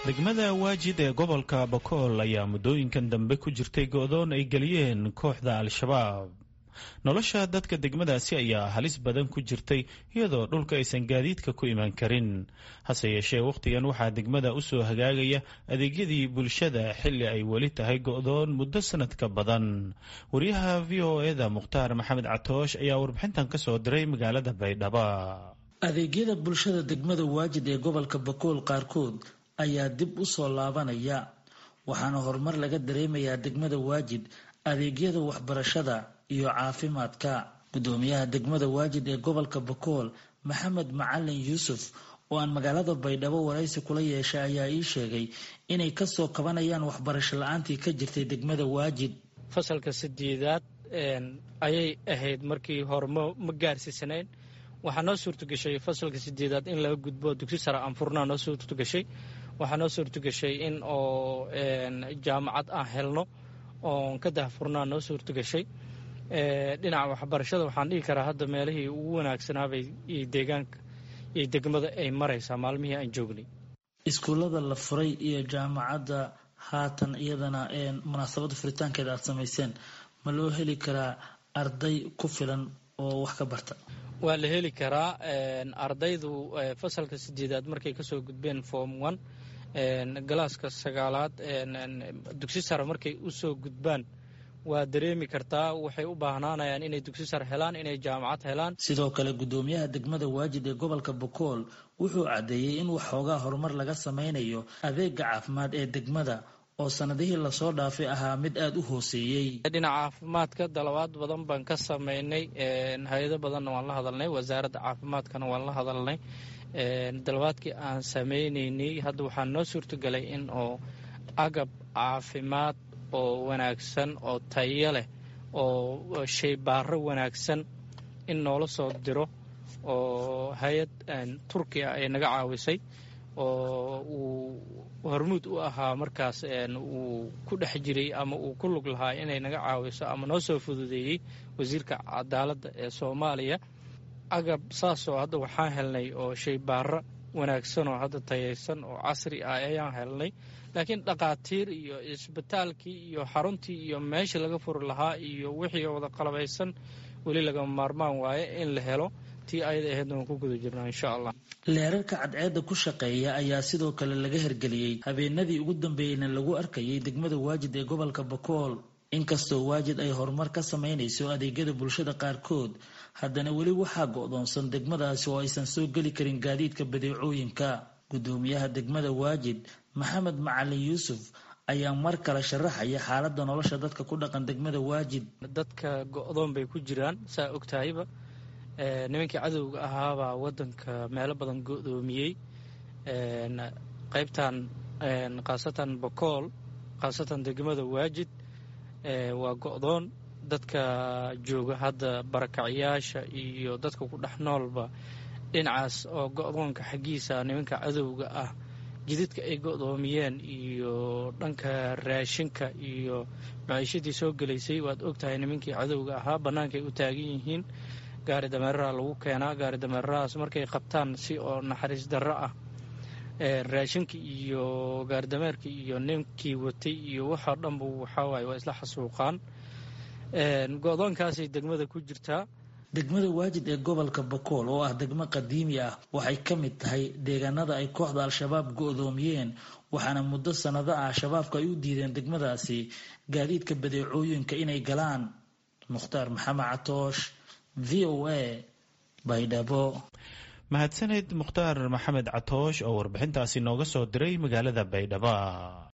degmada waajid ee gobolka bakool ayaa muddooyinkan dambe ku jirtay go-doon ay geliyeen kooxda al-shabaab nolosha dadka degmadaasi ayaa halis badan ku jirtay iyadoo dhulka aysan gaadiidka ku iman karin hase yeeshee wakhtigan waxaa degmada usoo hagaagaya adeegyadii bulshada xilli ay weli tahay go-doon muddo sanadka badan wariyaha v o eda mukhtaar maxamed catoosh ayaa warbixintan kasoo diray magaalada baydhaba adeegyada bulshada degmada waajid ee gobolka bakool qaarkood ayaa dib u soo laabanaya waxaana horumar laga dareemayaa degmada waajid adeegyada waxbarashada iyo caafimaadka gudoomiyaha degmada waajid ee gobolka bakool maxamed macalin yuusuf oo aan magaalada baydhabo waraysi kula yeeshay ayaa ii sheegay inay kasoo kabanayaan waxbarasho la-aantii ka jirtay degmada waajid fasalka sideedaad ayay ahayd markii hore ma gaarsiisanayn waxaa noo suurtagashay fasalka sideedaad in laga gudbo dugsi sare anfurnaa noo suurtagashay waxaa noo suurtagashay in oo jaamacad aan helno oon ka dahfurnaa noo suurtagashay dhinaca waxbarashada waxaan dhihi karaa hadda meelihii ugu wanaagsanaabay iyo deegaanka iyo degmada ay maraysaa maalmihii aan joognay iskuullada la furay iyo jaamacadda haatan iyadana munaasabadda furitaankeeda aada samayseen ma loo heli karaa arday ku filan oo wax ka barta waa la heli karaa ardaydu fasalka sideedaad markay kasoo gudbeen form one galaaska sagaalaad dugsi sare markay usoo gudbaan waa dareemi kartaa waxay u baahnaanayaan inay dugsi sare helaan inay jaamacad helaan sidoo kale gudoomiyaha degmada waajid ee gobolka bakool wuxuu caddeeyey in waxoogaa horumar laga sameynayo adeega caafimaad ee degmada oo sanadihii lasoo dhaafay ahaa mid aada u hooseeyey dhinaca caafimaadka dalabaad badan baan ka sameynay hay-ado badanna waan la hadalnay wasaaradda caafimaadkana waan la hadalnay dalabaadkii aan sameyneynay hadda waxaa noo suurtagelay in oo agab caafimaad oo wanaagsan oo tayo leh oo shaybaaro wanaagsan in noola soo diro oo hay-ad turkiya ay naga caawisay oo uu hormuud u ahaa markaas uu ku dhex jiray ama uu ku lug lahaa inay naga caawiso ama noo soo fududeeyey wasiirka cadaaladda ee soomaaliya agab saasoo hadda waxaan helnay oo shaybaaro wanaagsan oo hadda tayaysan oo casri ah ayaan helnay laakiin dhakhaatiir iyo isbitaalkii iyo xaruntii iyo meeshii laga furi lahaa iyo wixii wada qalabaysan weli lagama maarmaan waaye in la helo tii ayada ahaydna waan ku guda jirnaa insha allah leerarka cadceedda ku shaqeeya ayaa sidoo kale laga hergeliyey habeenadii ugu dambeeyeyna lagu arkayay degmada waajid ee gobolka bakool inkastoo waajid ay horumar ka sameynayso adeegyada bulshada qaarkood haddana weli waxaa go-doonsan degmadaasi oo aysan soo geli karin gaadiidka badeecooyinka gudoomiyaha degmada waajid maxamed macalin yuusuf ayaa mar kale sharaxaya xaaladda nolosha dadka ku dhaqan degmada waajid dadka go-doon bay ku jiraan saa ogtahayba nimankii cadowga ahaabaa wadanka meelo badan go-doomiyey qaybtan khaasatan bakool khaasatan degmada waajid waa go-doon dadka jooga hadda barakacayaasha iyo dadka ku dhex noolba dhinacaas oo go-doonka xaggiisa nimanka cadowga ah jididka ay go-doomiyeen iyo dhanka raashinka iyo maciishadii soo gelaysay waad ogtahay nimankii cadowga ahaa bannaankay u taagan yihiin gaari dameeraha lagu keenaa gaari dameerarahaas markay qabtaan si oo naxariis darro ah raashinka iyo gaari dameerka iyo ninkii watay iyo waxoo dhanba waxawaaye waa isla xasuuqaan go-doonkaasay degmada ku jirtaa degmada waajid ee gobolka bakool oo ah degmo qadiimi ah waxay ka mid tahay deegaanada ay kooxda al-shabaab go-doomiyeen waxaana muddo sanado ah shabaabka ay u diideen degmadaasi gaadiidka badeecooyinka inay galaan mukhtaar maxamed catoosh v o a baydhabo mahadsaneyd mukhtaar maxamed catoosh oo warbixintaasi nooga soo diray magaalada baydhaba